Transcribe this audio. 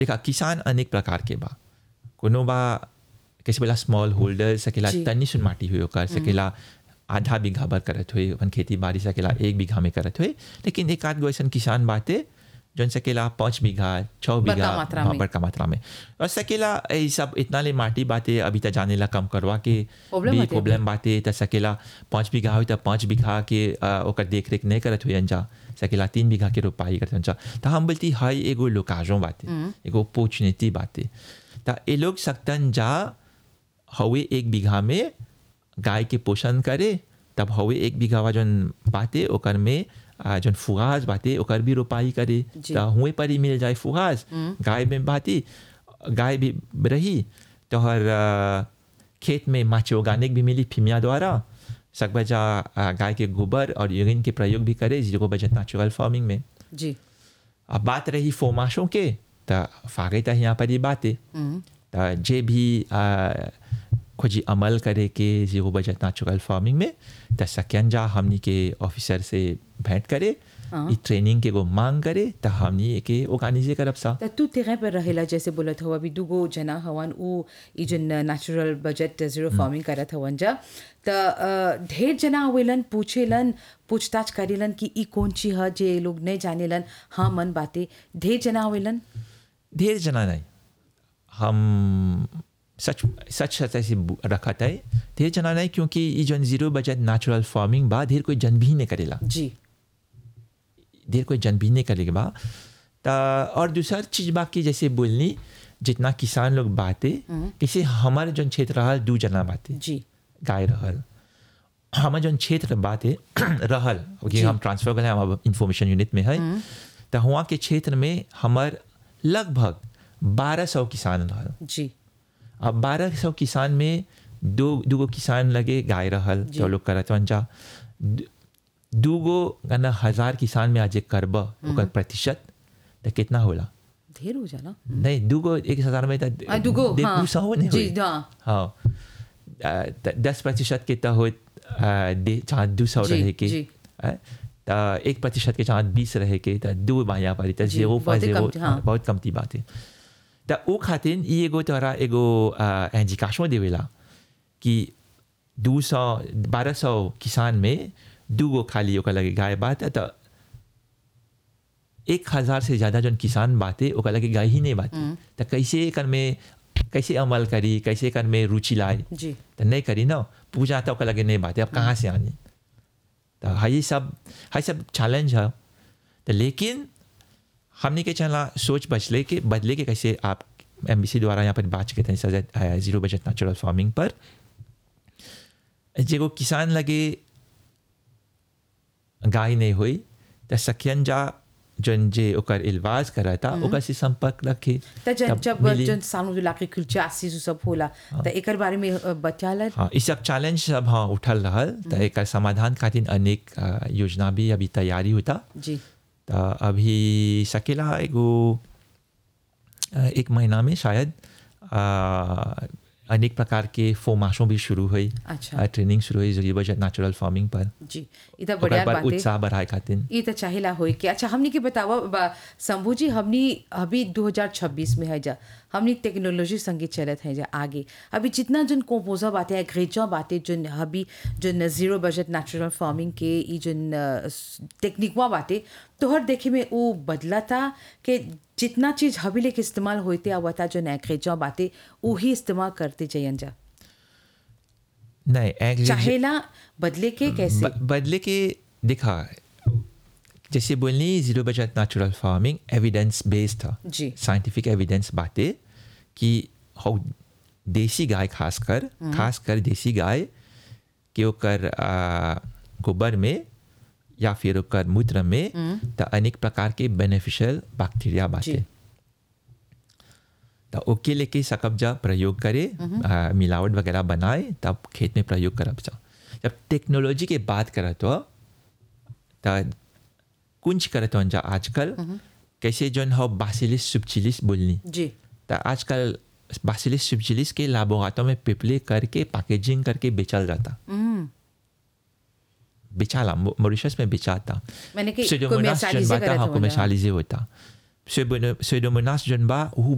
देखा किसान अनेक प्रकार के बा कोनो बा कैसे बोला स्मॉल होल्डर सकेला जी। तनी सुन माटी हुई ओकर सकेला आधा बीघा भर करत हुए अपन खेती बाड़ी सकेला एक बीघा में करत हुए लेकिन एक आध गो ऐसन किसान बाटे जौन सकेला पाँच बीघा छः बीघा मात्रा हाँ, में। बड़का मात्रा में और सकेला ये सब इतना ले माटी बाटे अभी तक जाने ला कम करवा के Problem भी बाटे प्रॉब्लम बाटे त सकेला पाँच बीघा हो त पाँच बीघा के अ, ओकर देख रेख नहीं करत हुए अंजा सकेला तीन बीघा के रोपाई करत अंजा त हम बोलती हाई एगो लोकाजों बाटे एगो अपॉर्चुनिटी बाटे त ये लोग सकतन जा हवे एक बीघा में गाय के पोषण करे तब हवे एक बीघा जौन बाटे ओकर में आ, जौन फुगास बाटे ओकर भी रोपाई करे जी। त हुए पर ही मिल जाए फुगास गाय में बाती गाय भी रही तो हर आ, खेत में माचे ऑर्गेनिक भी मिली फिमिया द्वारा सकबजा आ, गाय के गोबर और यूरिन के प्रयोग भी करे जिसको बजट नेचुरल फार्मिंग में जी अब बात रही फोमाशों के त फागे त यहाँ पर ही बातें त जे भी आ, खोजी अमल करे के जीरो बजट नेचुरल फार्मिंग में त सक्यन जा हमनी के ऑफिसर से भेंट करे ई ट्रेनिंग के एगो मांग करे त हमनी एके ऑर्गेनाइजे करब सा त तू तेरे पर रहेला जैसे बोलत हो अभी दुगो जना हवन उ ई जन नेचुरल बजट जीरो फार्मिंग करत हवन जा त अ, ढेर जना आवेलन पूछेलन पूछताछ करेलन कि ई कौन चीज ह जे लोग नहीं जानेलन हाँ मन बाते ढेर जना आवेलन ढेर जना नहीं हम सच सच सच ऐसे बु- रखत है ढेर जना नहीं क्योंकि ये जन जीरो बजट नेचुरल फार्मिंग बा ढेर कोई जन भी नहीं करेला जी देर कोई जन भी नहीं करेगा बा ता और दूसर चीज बाकी जैसे बोलनी जितना किसान लोग बाते किसी हमारे जौन क्षेत्र रहल दू जना बाते जी गाय रहल हमारे जौन क्षेत्र बाते रहल क्योंकि हम ट्रांसफर कर हम इंफॉर्मेशन यूनिट में है तो हुआ के क्षेत्र में हमार लगभग बारह सौ किसान रहल जी अब बारह सौ किसान में दो दूगो किसान लगे गाय रहल जो लोग करत वन जा दू- दूगो गना हजार किसान में आज करब ओकर प्रतिशत तो कितना होला ढेर हो जाला नहीं दूगो एक हजार में तो आ, दूगो, दे- हाँ। दू सौ नहीं जी, होई। हाँ। हाँ आ, त- दस प्रतिशत के तो हो जहाँ दू सौ जी, रहे के जी। आ, त एक प्रतिशत के जहाँ बीस रहे के तो दू बाया पड़ी तो जी, जीरो बहुते जीरो कम- हाँ। बहुत कमती बात है त उ खातिर ई एगो तोरा एगो इंडिकाशो देवेला कि दू सौ बारह सौ किसान में दूगो खाली ओकर लगे गाय बात है तो एक हजार से ज़्यादा जौन किसान बाते ओकर लगे गाय ही नहीं बाती तो कैसे एकर में कैसे अमल करी कैसे एकर में रुचि लाए जी तो नहीं करी ना पूजा तो ओकर लगे नहीं बाते अब कहाँ से आनी तो हाई सब हाई सब चैलेंज है तो लेकिन हमने के चला सोच बचले के बदले के कैसे आप एम द्वारा यहाँ पर बात करते हैं सजत जीरो बजट नेचुरल फार्मिंग पर जेगो किसान लगे गाय नहीं हुई तो सखियन जा जन जे ओकर इलवाज करा था ओकर से संपर्क रखे त जब तब जब मिली। जन सालों जो लाके कुलचा आसी सब होला त एकर बारे में अ, बचाला हाँ इस सब चैलेंज सब हाँ उठल रहल तो एक समाधान खातिर अनेक अ, योजना भी अभी तैयारी होता जी तो अभी सकेला एगो अ, एक महीना में शायद अ, अनेक प्रकार के फोमाशों भी शुरू हुई अच्छा। अ, ट्रेनिंग शुरू हुई जरिए बजट नेचुरल फार्मिंग पर जी ई त ओकर बढ़िया पर बात है उत्साह बढ़ाए खातिर ये तो चाहेला होई कि अच्छा हमनी के बतावा बा- शंभू जी हमनी अभी 2026 में है जा हमनी टेक्नोलॉजी संगे चलत है जा आगे अभी जितना जन कोपोजा बातें है ग्रेजा बातें जन अभी जन जीरो बजट नेचुरल फार्मिंग के ई जन टेक्निकवा बातें तोहर देखे में वो बदला था कि जितना चीज हबी लेके इस्तेमाल होते हुआ था जो ग्रेजा बातें वही इस्तेमाल करते जयन जा नहीं एग्री- चाहेला बदले के कैसे ब- बदले के दिखा जैसे बोलनी zero budget natural farming evidence based था जी। साइंटिफिक एविडेंस बातें कि हाउ देसी गाय खासकर खासकर देसी गाय के ओकर आ, गोबर में या फिर ओकर मूत्र में तो अनेक प्रकार के बेनिफिशियल बैक्टीरिया बाटे जी। तो ओके लेके सकब जा प्रयोग करे आ, मिलावट वगैरह बनाए तब खेत में प्रयोग करब जा जब टेक्नोलॉजी के बात करत हो तो कुंज करत हो जा आजकल कैसे जोन हो बासिलिस सुबचिलिस बोलनी जी तो आजकल बासिलिस सुबचिलिस के लाबोगातों में पिपले करके पैकेजिंग करके बेचल जाता हम्म बेचाला मो- मॉरिशस में बेचाता मैंने कि Pseudomonas commercialize जोन बाता करत हाँ होला। commercialize होता Pseudomonas जोन बा उ